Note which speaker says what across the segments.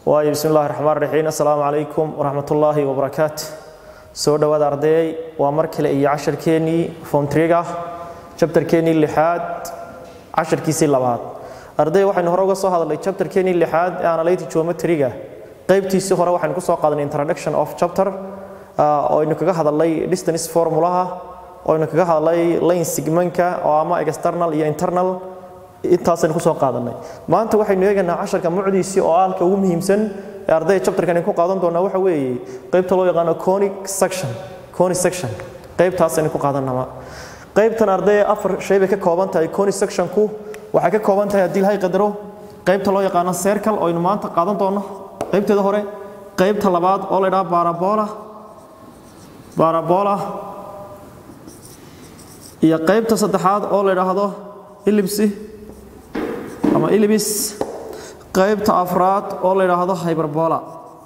Speaker 1: waayo bismi illahi raxmaan raxiim assalaamu calaykum waraxmatullaahi wabarakaatu soo dhowaada ardayay waa mar kale iyo casharkeennii fomtriga jabtarkeennii lixaad casharkiisii labaad arday waxaynu hore uga soo hadalnay jabtarkeennii lixaad ee analytic geometriga qaybtiisii hore waxaynu ku soo qaadanay introduction of chapter oo aynu kaga hadalnay distance formulaha oo aynu kaga hadalnay line sigmanka oo ama external iyo internal intaasaynu ku soo qaadanay maanta waxaynu eegaynaa casharka mucdiisii oo aalka ugu muhiimsan ee ardayda chapterkan ku qaadan doonaa waxa weeye qaybta loo yaqaano conic section conic section qaybtaasaynu ku qaadanaa qaybtan ardayda afar shay bay ka kooban tahay conic sectionku waxay ka kooban tahay haddii lahay qadaro qaybta loo yaqaano circle oo aynu maanta qaadan doono qaybteeda hore qaybta labaad oo la yidhaha barabola barabola iyo qaybta saddexaad oo la yidhaahdo ilibsi ama ilibis qaybta afraad oo la yidhaahdo hyberbola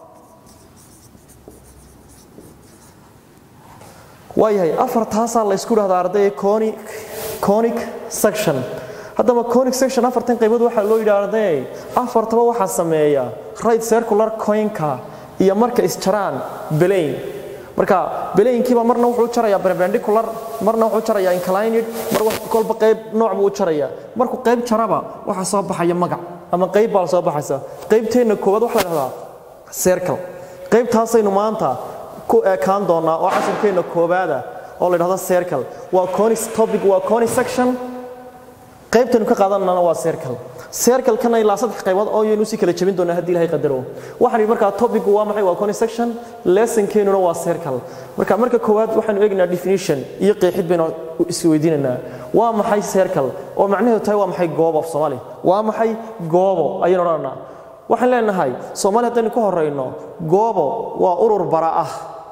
Speaker 1: waayahay afartaasaa la ysku dhahdaa ardayga conic conic section haddaba conic section afartan qaybood waxaa loo yidhi ardayay afartaba waxaa sameeya right circular coinka iyo marka isjaraan belayn marka belaynkiiba marna wuxuu jarayaa perpendicular marna wuxuu jarayaa inclined mar kolba qayb nooc buu u jarayaa markuu qayb jaraba waxaa soo baxaya magac ama qayb baa soo baxaysa qaybteenna koowaad waxa la dhahdaa circle qaybtaasaynu maanta ku ekaan doonaa oo casharkeenna koowaada oo la dhahdo circle waa conic topic waa conic section qaybtaynu ka qaadanana waa circle circle-kana ilaa saddex qaybood oo yaynu si kala jebin doonaa haddii ilahay qadaro waxaan yidhi markaa topic waa maxay waa conic section lessonkeenuna waa circle marka marka koowaad waxaanu eegaynaa definition iyo qeexid baynu isweydiinaynaa waa maxay circle oo macnaheedu tahay waa maxay goobo af soomaali waa maxay goobo ayaynu odhananaa waxaan leenahay soomaali haddaynu ka horayno goobo waa urur bara ah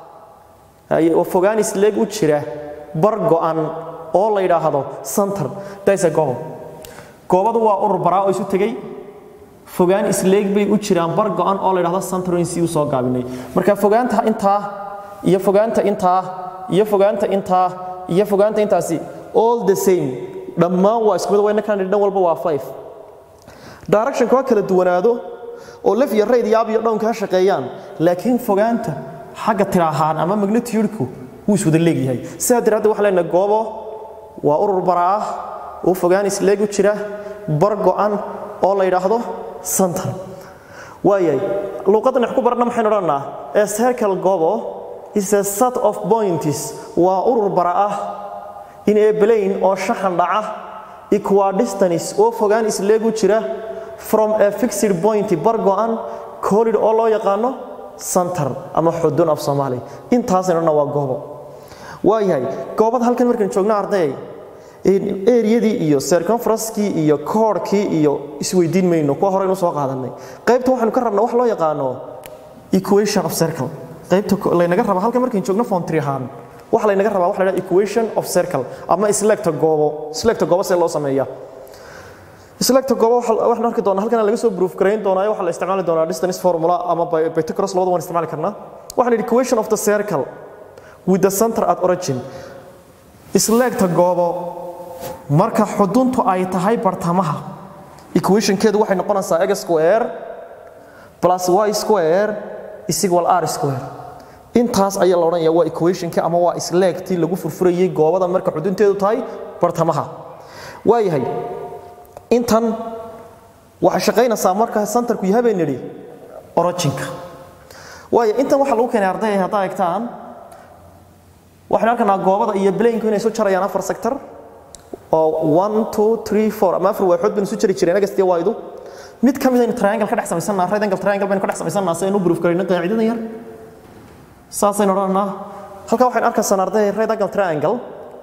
Speaker 1: oo fogaanis leeg u jira bar go'an oo la yidhaahdo center daysa goobo goobadu waa urur baraa oo isu tegey fogaan isleeg bay u jiraan bar go'an oo la yidhahdo centerinsi u soo gaabinay marka fogaanta intaa iyo fogaanta intaa iyo fogaanta intaa iyo fogaanta intaasi all the same dhammaan waa isku mid wayna kana dhan walba waa five directionka waa kala duwanaado oo lef iyo rayd iyo ab iyo dhownka ha shaqeeyaan laakiin fogaanta xagga tiraahaan ama magnitude-ku wuu iswada leegyahay sidaa daraaddeed waxaan leenahay goobo waa urur bara ah oo fogaan isleeg u jira bar go'an oo la yidhaahdo center waayahay luuqaddan wax ku baranna maxaynu odhanaa ee circle gobo is a set of points waa urur bara ah in a plane oo shaxan dhaca equidistance oo fogaan isleeg u jira from a fixed point bar go'an collid oo loo yaqaano center ama xudun af soomaali intaasaynu odhanaa waa goobo waayahay goobada halkan markaynu joogno ardayay eriyadii iyo circumferencekii iyo koorhkii iyo isweydiin mayno kuwa horeynu soo qaadanay qaybta waxaynu ka rabnaa wax loo yaqaano equation of circle qaybta laynaga raba halkan markaynu joogno fontry ahaan waxa laynaga rabaa waxa la equation of circle ama selecta goobo selecta goobo see loo sameeya selecta goobo waxaan arki doonaa halkan laga soo proof garayn doonaa waxaa la isticmaali doonaa distance formula ama Pythagoras labada waan isticmaali karnaa waxaan equation of the circle with the center at origin isleegta goobo marka xuduntu ay tahay bartamaha equationkeedu waxay noqonaysaa x square plus y square is equal r square intaas ayaa la odhanayaa waa equationkii ama waa isleegtii lagu furfurayay goobada marka xudunteedu tahay bartamaha waayahay intan waxay shaqaynaysaa marka centerku yahay bay nidhi originka waayo intan waxaa lagu keenay ardayay haddaa egtaan waxaynu arkanaa goobada iyo blanku inay soo jarayaan afar sector oo one two three four ama afar waaxood baynu soo jari jireen agastiya waydu mid ka mid aynu triangle ka dhex samaysannaa right angle triangle baynu ka dhex samaysannaa si aynu u proof garayno qaacidadan yar saasaynu odhanaa halkaa waxaynu arkaysan arday right angle triangle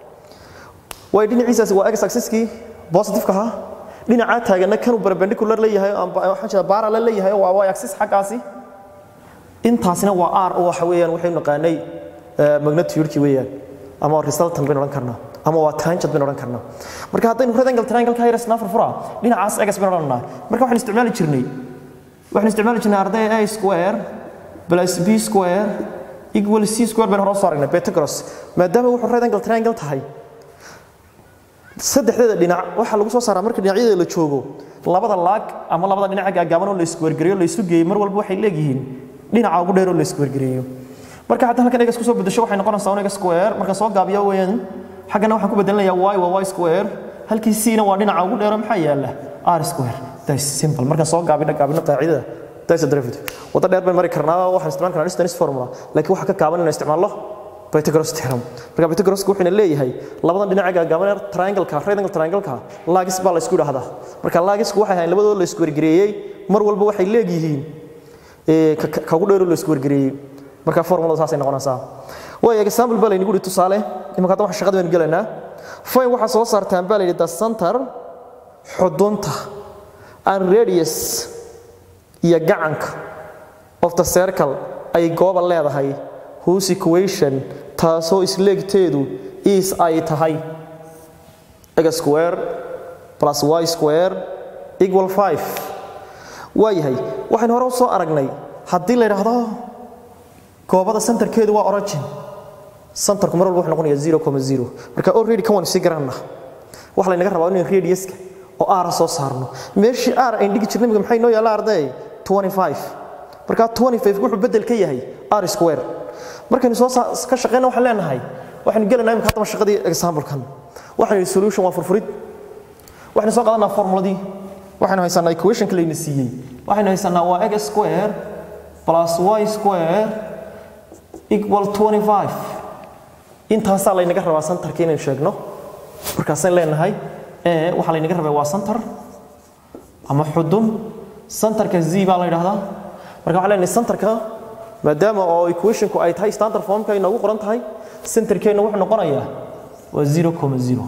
Speaker 1: way dhinaciisaasi waa x axiskii positive-ka ahaa dhinacaa taaganna kanuu perpendicular leeyahay waxaan jeeda parallel leeyahay waa y axis xaggaasi intaasina waa r oo waxa weeyaan waxaynu naqaanay magnitude-kii weeyaan ama resultant baynu odhan karnaa ama waa tangent baynu odhan karnaa marka haddaynu right angle triangle ka hayrasnaa furfura dhinacaas egas baynu odhanaa marka waxaan isticmaali jirnay waxaan isticmaali jirnay arday a square plus b square equal c square baynu hore soo aragnay Pythagoras maadaama wuxuu right angle triangle tahay saddexdeeda dhinac waxaa lagu soo saaraa marka dhinacyada la joogo labada laag ama labada dhinaca gaagaaban oo la isku wargareeyo la isu geeyo mar walba waxay leeyihiin dhinaca ugu dheer oo la isku wargareeyo marka haddii halkan egas kusoo bedesho waxay noqonaysaa un egas square marka soo gaabiyo weeyaan xaggana waxaan ku bedelinayaa y waa y square halkii c-na waa dhinaca ugu dheero maxaa yaala r square that's simple markaan soo gaabino gaabino qaacidada that's a derivative waddo dheer baan mari karnaa waxaan isticmaali karnaa distance formula laakiin waxaa ka kaaban inaan isticmaalno Pythagoras theorem marka Pythagoras wuxuu leeyahay labadan dhinac gaagaaban ee triangle-ka right angle triangle-ka lagis baa la isku dhahdaa marka lagisku waxay ahayn labadooda la isku wargareeyay mar walba waxay leeyihiin ee ka ugu dheer oo la isku wargareeyay marka formulada saasay noqonaysaa way example baa laynagu yidhi tusaale imanka hadda waxaan shaqada baynu gelaynaa fine waxaa soo saartaan baa layidhi the center xudunta and radius iyo gacanka of the circle ay gooba leedahay whose equation taasoo isleegteedu is ay tahay x square plus y square equal 5 waayahay waxaynu hore u soo aragnay haddii la yidhaahdo goobada centerkeedu waa origin centerku mar walba wuxuu noqonayaa 0,0 marka already kan waan sii garanna waxa laynaga rabaa inaan radiuska oo r soo saarno meeshii r ay dhigi jirnay maxay noo yaala arday 25 marka 25 wuxuu bedel ka yahay r square markaynu soo ka shaqeyna waxaan leenahay waxaynu gelaynaa imika haddaba shaqadii example-kan waxaynu solution waa furfurid waxaynu soo qaadanaa formuladii waxaynu haysanaa equation-ka layna siiyey waxaynu haysanaa waa x square plus y square equal 25 intaasaa laynaga rabaa centerka inaynu sheegno markaasaan leenahay e waxaa laynaga rabaa waa center ama xudun centerka z baa la yidhaahdaa marka waxaan leenahay centerka maadaama oo equationku ay tahay standard formka ay noogu qoran tahay centerkeena wuxuu noqonayaa waa 0,0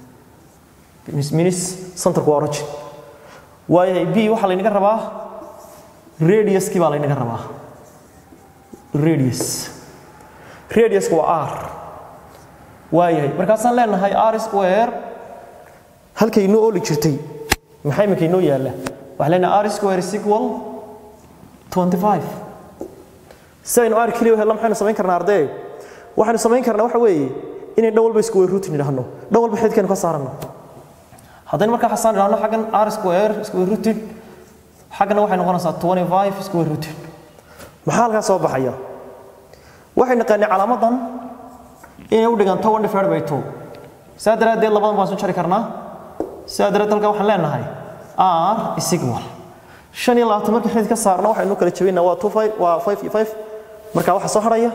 Speaker 1: means centerku waa origin waayahay b waxaa laynaga rabaa radiuskii baa laynaga rabaa radius radiusku waa r waayahay markaasaan leenahay r square halkay inoo ooli jirtay maxaa iminka inoo yaalla waxaan leenahay r square is equal 25 si aynu r keliya helno maxaynu samayn karnaa ardee waxaynu samayn karnaa waxa weeye inay dhan walba isku weyruutin idhaahno dhan walba xididkeenu ka saarano haddaynu markaa xasaan idhaahno xaggan r square isku weyruutin xaggana waxay noqonaysaa 25 isku weyruutin maxaa halkaa soo baxaya waxay naqaanay calaamadan inay u dhiganto one divided by two saa daraaddeed labadan baan soo jari karnaa saa daraaddeed halkaa waxaan leenahay r is equal shan iyo labaatan markii xidid ka saarno waxaynu kala jabinaa waa two five waa five iyo five marka waxaa soo harhaya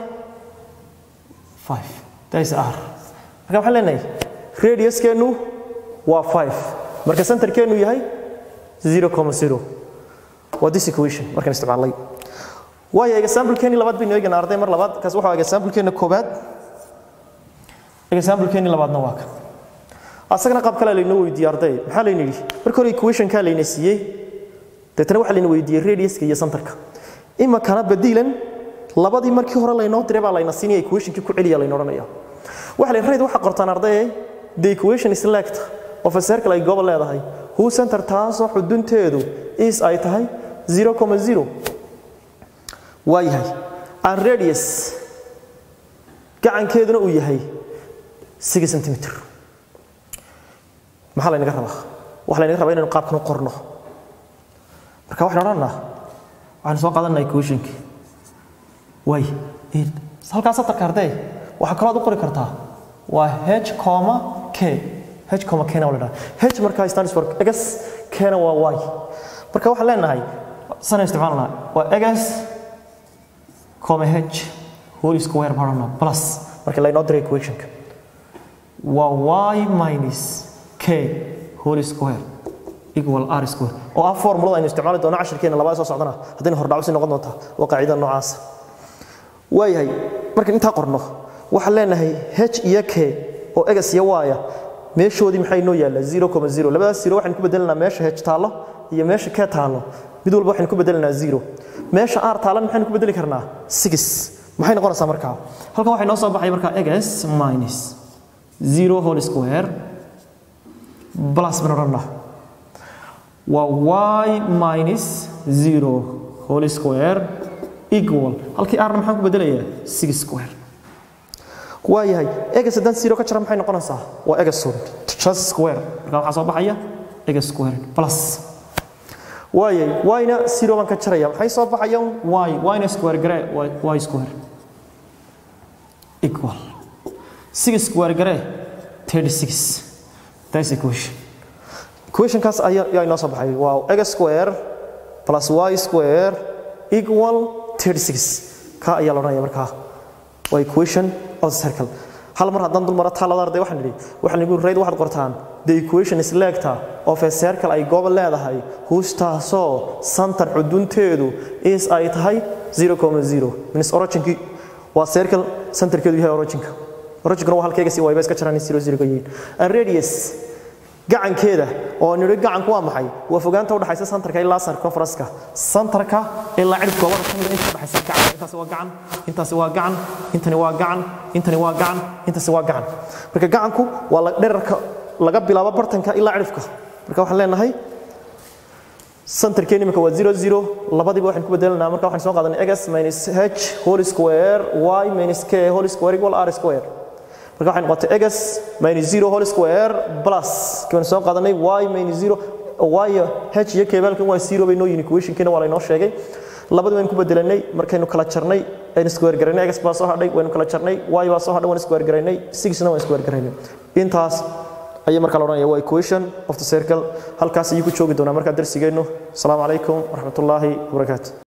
Speaker 1: five that is r marka waxaan leenahay radiuskeennu waa five marka centerkeennu yahay zero comma zero waa this equation markaan isticmaalnay waayo example-keeni labaad baynu eeganaa arday mar labaad kaas waxaa example-keena koobaad example-keeni labaadna waa kan asagana qaab kale laynoo weydiiyey arday maxaa layna yidhi marka hore equation-kaa layna siiyey deetana waxaa layna weydiiyey radiuska iyo centerka imikana badiilan labadii markii hore laynoo diray baa layna siinaya equationkii ku celiya layna odhanaya waxa layn rayd waxa qortaan arday the equation is lect of a circle ay gooba leedahay who center taasoo xudunteedu is ay tahay 0,0 waa yahay and radius gacankeeduna uu yahay 6 centimeter maxaa laynaga rabaa waxaa laynaga rabaa inaynu qaabkan u qorno marka waxaan odhanaa waxaan soo qaadanaa equationki way halkaa satarka ardee waxaa kaloo aad u qori kartaa waa h comma k h comma k na waa la dhaha h markaa stands for x k na waa y marka waxaan leenahay sana isticmaalnaa waa x comma h whole square baan odhanaa plus marka laynoo diray equationka waa y minus k whole square equal r square oo ah formulada aynu isticmaali doono cashirkeena labaad soo socdana haddayna hordhacu sii noqon doontaa waa qaacidada noocaasa waayahay markaan intaa qorno waxaan leenahay h iyo k oo egas iyo waaya meeshoodii maxaa inoo yaalla 0,0 labadaas zero waxaynu ku bedelanaa meesha h taallo iyo meesha k taallo mid walba waxaynu ku bedelanaa zero meesha r taalan maxaynu ku bedeli karnaa six maxay noqonaysaa markaa halkan waxay noo soo baxay markaa egas minus zero whole square plus baan odhanaa waa y minus 0 whole square equal halkii r maxaan ku bedelayaa 6 square waayahay egas haddaan zero ka jara maxay noqonaysaa waa egasun just square marka waxaa soo baxaya egas square plus waayay yna zero baan ka jaraya maxay soo baxayaan y yna square garee y square equal six square garee 36 that's equation equationkaas ayaa inoo soo baxay waa x square plus y square equal 36 ka ayaa la odhanaya markaa waa equation of the circle hal mar haddaan dul maro taalada arday waxaan idhi waxaan igu rayd waxaad qortaan the equation is legta of a circle ay gooba leedahay huustaasoo santar xudunteedu is ay tahay 0,0 minus originkii waa circle centerkeedu yahay originka originkuna waa halkeega si wayba iska jiraan 00 ka yihiin and radius gacankeeda oo nidhi gacanku waa maxay waa fogaanta udhaxaysa santarka ilaa circumference-ka santarka ilaa cirif goobada ka mida inta udhaxaysa gacan intaasi waa gacan intaasi waa gacan intani waa gacan intani waa gacan intaasi waa gacan marka gacanku waa dherarka laga bilaabo bartanka ilaa cirifka marka waxaan leenahay santarkeeni imika waa zero zero labadiiba waxaan ku bedelanaa marka waxaan soo qaadanay x minus h whole square y minus k whole square equal r square marka waxay noqotay x minus 0 whole square plus kan soo qaadanay y minus 0 y h iyo k balkan waa 0 bay noo yihiin equation kina waa la inoo sheegay labadii waan ku bedelanay markaynu kala jarnay aynu square garaynay x baa soo hadhay waynu kala jarnay y baa soo hadhay waan square garaynay 6 na waan square garaynay intaas ayay markaa la odhanaya waa equation of the circle halkaas ayuu ku joogi doonaa markaa darsigeennu asalaamu calaykum waraxmatullaahi wabarakaatu